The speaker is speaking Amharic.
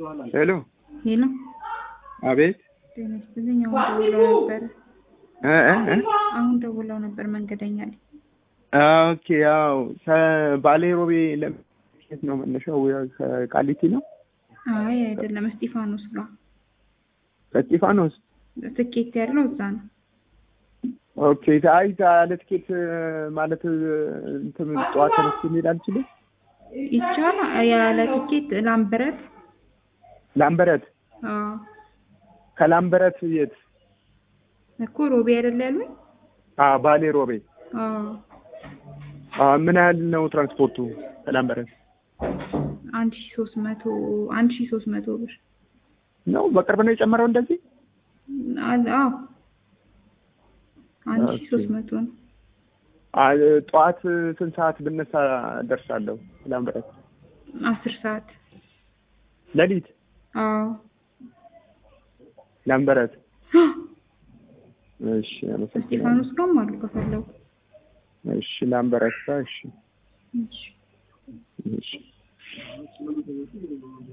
ሄሎ ሄሎ አቤት ጤና ይስጥልኝ። አሁን ደውለው ነበር እ እ እ አሁን ደውለው ነበር መንገደኛ ላይ ኦኬ ያው ከባሌ ሮቤ ለመሄድ ነው መነሻው ያው ከቃሊቲ ነው አይ አይደለም እስጢፋኖስ ጋር ከስጢፋኖስ ትኬት ያለው እዛ ነው ኦኬ አይ ያለ ትኬት ማለት እንትን ጠዋት ተነስቼ መሄድ አልችልም ይቻላል ያለ ትኬት ላምበረት ላምበረት አዎ ከላምበረት የት እኮ ሮቤ አይደል ያሉኝ አ ባሌ ሮቤ አዎ አ ምን ያህል ነው ትራንስፖርቱ ከላምበረት አንድ ሺ ሶስት መቶ አንድ ሺ ሶስት መቶ ብር ነው በቅርብ ነው የጨመረው እንደዚህ አለ- አዎ አንድ ሺ ኦኬ። ሶስት መቶ ነው አ ጠዋት ስንት ሰዓት ብነሳ ደርሳለሁ ላምበረት አስር ሰዓት ሌሊት አዎ ላምበረት እሺ አመሰግናለሁ እስጢፋኖስ ጋርም አሉ ከፈለጉ እሺ ላምበረት እሺ እሺ እሺ